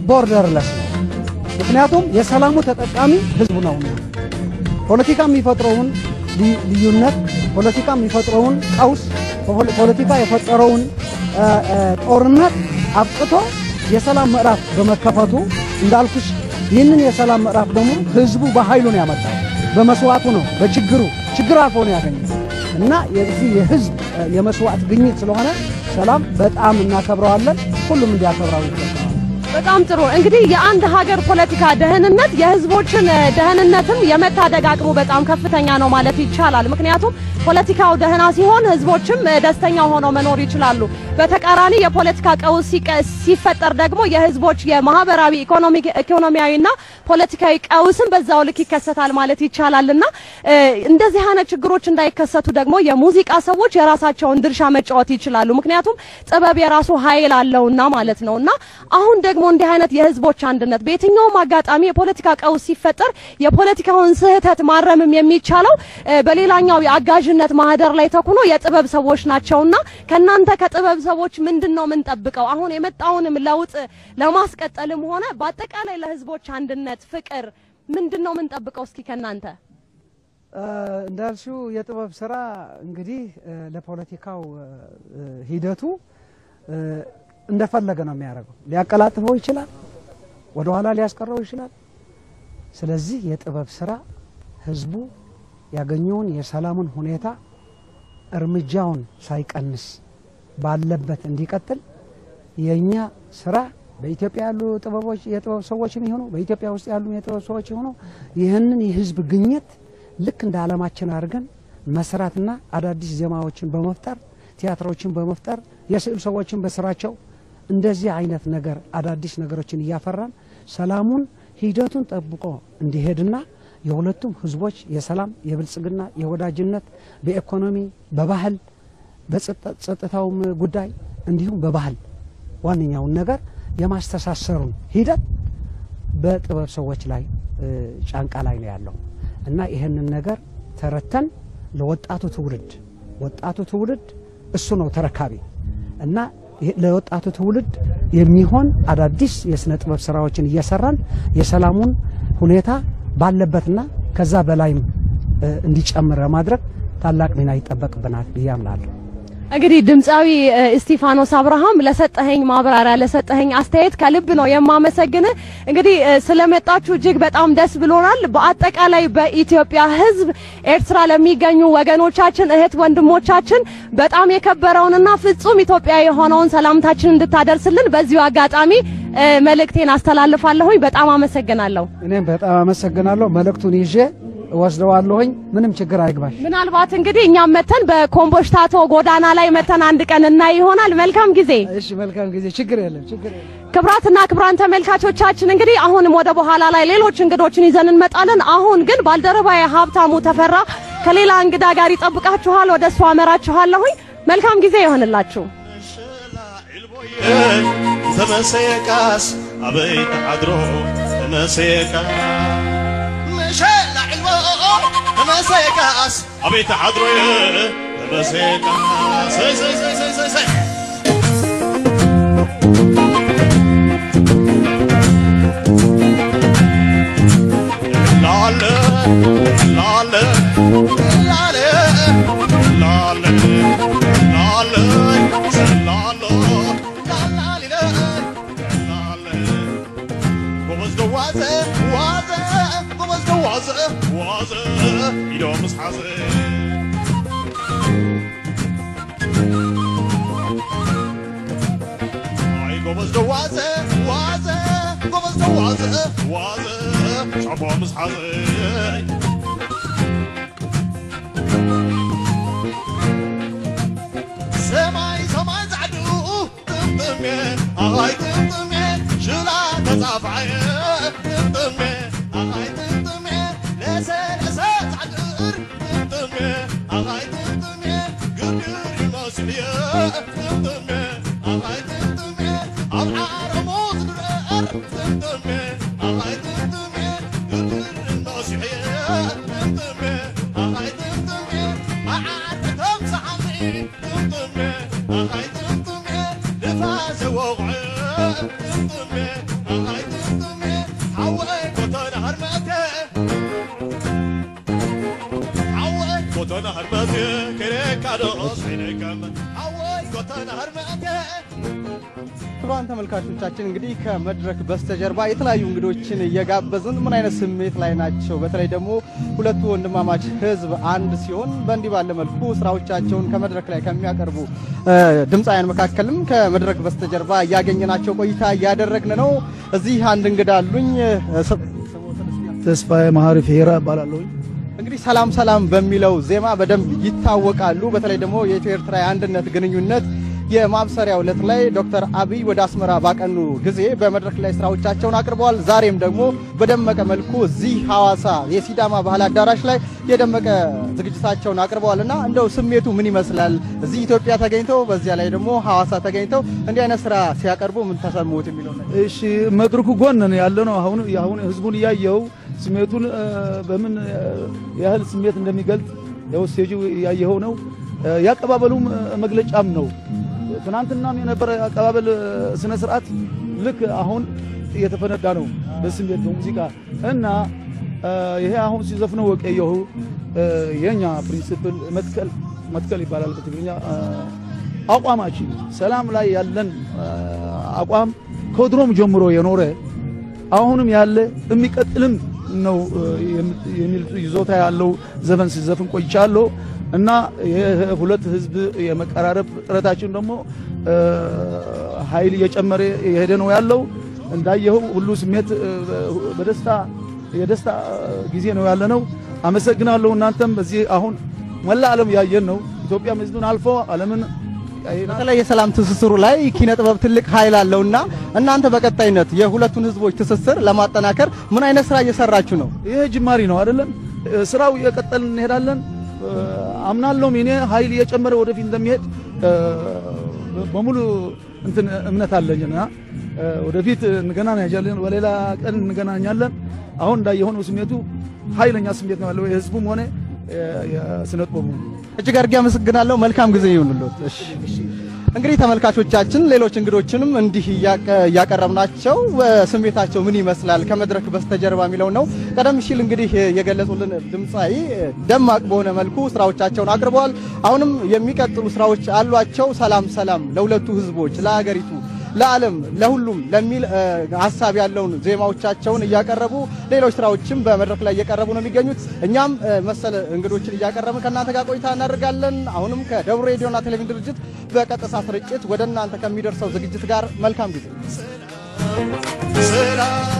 ቦርደርለስ ነው። ምክንያቱም የሰላሙ ተጠቃሚ ህዝቡ ነውና ፖለቲካ የሚፈጥረውን ልዩነት፣ ፖለቲካ የሚፈጥረውን ቀውስ፣ ፖለቲካ የፈጠረውን ጦርነት አብቅቶ የሰላም ምዕራፍ በመከፈቱ እንዳልኩሽ ይህንን የሰላም ምዕራፍ ደግሞ ህዝቡ በኃይሉ ነው ያመጣው። በመስዋዕቱ ነው፣ በችግሩ ችግር አልፎ ነው ያገኘው እና የዚህ የህዝብ የመስዋዕት ግኝት ስለሆነ ሰላም በጣም እናከብረዋለን። ሁሉም እንዲያከብረው ይገባል። በጣም ጥሩ። እንግዲህ የአንድ ሀገር ፖለቲካ ደህንነት የህዝቦችን ደህንነትም የመታደግ አቅሙ በጣም ከፍተኛ ነው ማለት ይቻላል። ምክንያቱም ፖለቲካው ደህና ሲሆን ህዝቦችም ደስተኛ ሆነው መኖር ይችላሉ። በተቃራኒ የፖለቲካ ቀውስ ሲፈጠር ደግሞ የህዝቦች የማህበራዊ ኢኮኖሚያዊና ፖለቲካዊ ቀውስም በዛው ልክ ይከሰታል ማለት ይቻላልና እንደዚህ አይነት ችግሮች እንዳይከሰቱ ደግሞ የሙዚቃ ሰዎች የራሳቸውን ድርሻ መጫወት ይችላሉ። ምክንያቱም ጥበብ የራሱ ኃይል አለውና ማለት ነውና አሁን ደግሞ እንዲህ አይነት የህዝቦች አንድነት በየትኛውም አጋጣሚ የፖለቲካ ቀውስ ሲፈጠር የፖለቲካውን ስህተት ማረምም የሚቻለው በሌላኛው የአጋዥነት ማህደር ላይ ተኩኖ የጥበብ ሰዎች ናቸውና ከናንተ ከጥበብ ሰዎች ምንድን ነው የምንጠብቀው? አሁን የመጣውንም ለውጥ ለማስቀጠልም ሆነ በአጠቃላይ ለህዝቦች አንድነት ፍቅር ምንድን ነው የምንጠብቀው? እስኪ ከናንተ እንዳልሽው የጥበብ ስራ እንግዲህ ለፖለቲካው ሂደቱ እንደፈለገ ነው የሚያደርገው። ሊያቀላጥፈው ይችላል፣ ወደ ኋላ ሊያስቀረው ይችላል። ስለዚህ የጥበብ ስራ ህዝቡ ያገኘውን የሰላሙን ሁኔታ እርምጃውን ሳይቀንስ ባለበት እንዲቀጥል የእኛ ስራ በኢትዮጵያ ያሉ ጥበቦች የጥበብ ሰዎችም ይሆኑ በኢትዮጵያ ውስጥ ያሉ የጥበብ ሰዎች ይሆኑ ይህንን የህዝብ ግኝት ልክ እንደ ዓለማችን አድርገን መስራትና አዳዲስ ዜማዎችን በመፍጠር ቲያትሮችን በመፍጠር የስዕል ሰዎችን በስራቸው እንደዚህ አይነት ነገር አዳዲስ ነገሮችን እያፈራን ሰላሙን ሂደቱን ጠብቆ እንዲሄድና የሁለቱም ህዝቦች የሰላም የብልጽግና የወዳጅነት በኢኮኖሚ በባህል በጸጥታውም ጉዳይ እንዲሁም በባህል ዋነኛውን ነገር የማስተሳሰሩን ሂደት በጥበብ ሰዎች ላይ ጫንቃ ላይ ነው ያለው እና ይህንን ነገር ተረተን ለወጣቱ ትውልድ ወጣቱ ትውልድ እሱ ነው ተረካቢ እና ለወጣቱ ትውልድ የሚሆን አዳዲስ የስነ ጥበብ ስራዎችን እየሰራን የሰላሙን ሁኔታ ባለበትና ከዛ በላይም እንዲጨምር ለማድረግ ታላቅ ሚና ይጠበቅብናል ብዬ አምናለሁ። እንግዲህ ድምፃዊ እስጢፋኖስ አብርሃም ለሰጠኸኝ ማብራሪያ ለሰጠኸኝ አስተያየት ከልብ ነው የማመሰግንህ። እንግዲህ ስለመጣችሁ እጅግ በጣም ደስ ብሎናል። በአጠቃላይ በኢትዮጵያ ሕዝብ ኤርትራ ለሚገኙ ወገኖቻችን እህት ወንድሞቻችን በጣም የከበረውንና ፍጹም ኢትዮጵያዊ የሆነውን ሰላምታችን እንድታደርስልን በዚሁ አጋጣሚ መልእክቴን አስተላልፋለሁኝ። በጣም አመሰግናለሁ። እኔም በጣም አመሰግናለሁ። መልእክቱን ይዤ እወስደዋለሁኝ። ምንም ችግር አይግባሽ። ምናልባት እንግዲህ እኛም መተን በኮምቦሽታቶ ጎዳና ላይ መተን አንድ ቀን እናይ ይሆናል። መልካም ጊዜ። እሺ፣ መልካም ጊዜ። ችግር የለም፣ ችግር የለም። ክብራትና ክብራን ተመልካቾቻችን እንግዲህ አሁንም ወደ በኋላ ላይ ሌሎች እንግዶችን ይዘን እንመጣለን። አሁን ግን ባልደረባዬ ሀብታሙ ተፈራ ከሌላ እንግዳ ጋር ይጠብቃችኋል። ወደ እሱ አመራችኋለሁኝ። መልካም ጊዜ ይሆንላችሁ። ተመሰየቃስ አበይ ተዓድሮ ተመሰየቃስ مشينا علمو تمسيكاس أبي تعذرو تمسيكاس سي سي سي سي سي سي لالا لالا لالا لالا لالا لالا ጎበዝ ዋዘ ዋዘ ጎበዝ ዋዘ ዋዘ ኢሎም ስሓዘ አይ ጎበዝ ዋዘ ዋዘ ጎበዝ ዋዘ ዋዘ ሻቦ ምስ ሓዘ ሰማይ ሰማይ ዛዕዱ ጥምጥሜ ኣይ ጥምጥሜ ሽላ ተጻፍዐየ ጥምጥሜ ኣይ ጥምጥሜ ለሰለሰ ዛዕድር ጥምጥሜ ኣይ ጥምጥሜ ግርግር ይመስልየ ጥምጥሜ ኣይ ጥምጥሜ ኣብ ዓረሞ ዝግረር ጥምጥሜ ኣይ ጥምጥሜ ግርግር ይመስልየ ጥምጥሜ ኣይ ጥምጥሜ መዓር ተምሳዓኒ ጥምጥሜ ኣይ ጥምጥሜ ንፋስ ወቕዕ ጥምጥሜ ኣይ ማዶ ሰይነቀም አወይ ጎተና ህርመቴ ክቡራን ተመልካቾቻችን እንግዲህ ከመድረክ በስተጀርባ የተለያዩ እንግዶችን እየጋበዝን ምን አይነት ስሜት ላይ ናቸው? በተለይ ደግሞ ሁለቱ ወንድማማች ህዝብ አንድ ሲሆን በእንዲህ ባለ መልኩ ስራዎቻቸውን ከመድረክ ላይ ከሚያቀርቡ እ፣ ድምፃውያን መካከልም ከመድረክ በስተጀርባ እያገኘናቸው ቆይታ እያደረግን ነው። እዚህ አንድ እንግዳ አሉኝ። እ፣ ስ- ተስፋዬ መሀሪ ፌራ እባላለሁ። እንግዲህ ሰላም ሰላም በሚለው ዜማ በደንብ ይታወቃሉ። በተለይ ደግሞ የኢትዮ ኤርትራ የአንድነት ግንኙነት የማብሰሪያው ዕለት ላይ ዶክተር አብይ ወደ አስመራ ባቀኑ ጊዜ በመድረክ ላይ ስራዎቻቸውን አቅርበዋል። ዛሬም ደግሞ በደመቀ መልኩ እዚህ ሐዋሳ የሲዳማ ባህል አዳራሽ ላይ የደመቀ ዝግጅታቸውን አቅርበዋል እና እንደው ስሜቱ ምን ይመስላል? እዚህ ኢትዮጵያ ተገኝተው በዚያ ላይ ደግሞ ሐዋሳ ተገኝተው እንዲህ አይነት ስራ ሲያቀርቡ ምን ተሰሙት የሚለው ነገር እሺ መድረኩ ጎን ነው ያለ ነው። አሁን አሁን ህዝቡን እያየው ስሜቱን እ፣ በምን እ፣ ያህል ስሜት እንደሚገልጽ ያው ስቴጁ እያየኸው ነው። እ፣ ያቀባበሉም እ፣ መግለጫም ነው። ትናንትናም የነበረ አቀባበል እ፣ ስነ ስርዓት ልክ አሁን እየተፈነዳ ነው በስሜት በሙዚቃ እና እ፣ ይሄ አሁን ሲዘፍነው ወቀየሁ የኛ ፕሪንሲፕል መትከል መትከል ይባላል በትግርኛ እ፣ አቋማችን ሰላም ላይ ያለን እ፣ አቋም ከድሮም ጀምሮ የኖረ አሁንም ያለ የሚቀጥልም ነው እ፣ የም- የሚል ይዞታ ያለው ዘፈን ሲዘፍን ቆይቻለሁ እና ይህ ሁለት ህዝብ የመቀራረብ ጥረታችን ደግሞ እ፣ ኃይል እየጨመረ የሄደ ነው ያለው። እንዳየኸው ሁሉ ስሜት እ፣ በደስታ የደስታ ጊዜ ነው ያለ ነው። አመሰግናለሁ። እናንተም በዚህ አሁን መላ ዓለም ያየን ነው። ኢትዮጵያም ህዝብን አልፎ ዓለምን ያየናል። በተለይ የሰላም ትስስሩ ላይ ኪነ ጥበብ ትልቅ ኃይል አለውና እናንተ በቀጣይነት የሁለቱን ህዝቦች ትስስር ለማጠናከር ምን አይነት ስራ እየሰራችሁ ነው? ይሄ ጅማሪ ነው አይደለም? እ፣ ስራው እየቀጠልን እንሄዳለን። እ፣ አምናለሁም እኔ ኃይል እየጨመረ ወደፊት እንደሚሄድ እ፣ በሙሉ እንትን እምነት አለኝና እ፣ ወደፊት እንገናኛለን። በሌላ ቀን እንገናኛለን። አሁን እንዳየሆነው ስሜቱ ኃይለኛ ስሜት ነው ያለው የህዝቡም ሆነ የ- የስነ ጥበቡ እጅግ አድርጌ አመሰግናለሁ። መልካም ጊዜ ይሁንልዎት። እሺ እንግዲህ ተመልካቾቻችን ሌሎች እንግዶችንም እንዲህ እያቀ- እያቀረብናቸው እ፣ ስሜታቸው ምን ይመስላል ከመድረክ በስተጀርባ የሚለው ነው። ቀደም ሲል እንግዲህ የገለጹልን ድምፃዊ እ፣ ደማቅ በሆነ መልኩ ስራዎቻቸውን አቅርበዋል። አሁንም የሚቀጥሉ ስራዎች አሏቸው። ሰላም ሰላም ለሁለቱ ህዝቦች፣ ለሀገሪቱ፣ ለዓለም፣ ለሁሉም ለሚል እ፣ ሀሳብ ያለውን ዜማዎቻቸውን እያቀረቡ ሌሎች ስራዎችም በመድረክ ላይ እየቀረቡ ነው የሚገኙት። እኛም እ፣ መሰል እንግዶችን እያቀረብን ከእናንተ ጋር ቆይታ እናደርጋለን። አሁንም ከደቡብ ሬዲዮና ቴሌቪዥን ድርጅት በቀጥታ ስርጭት ወደ እናንተ ከሚደርሰው ዝግጅት ጋር መልካም ጊዜ ሰላም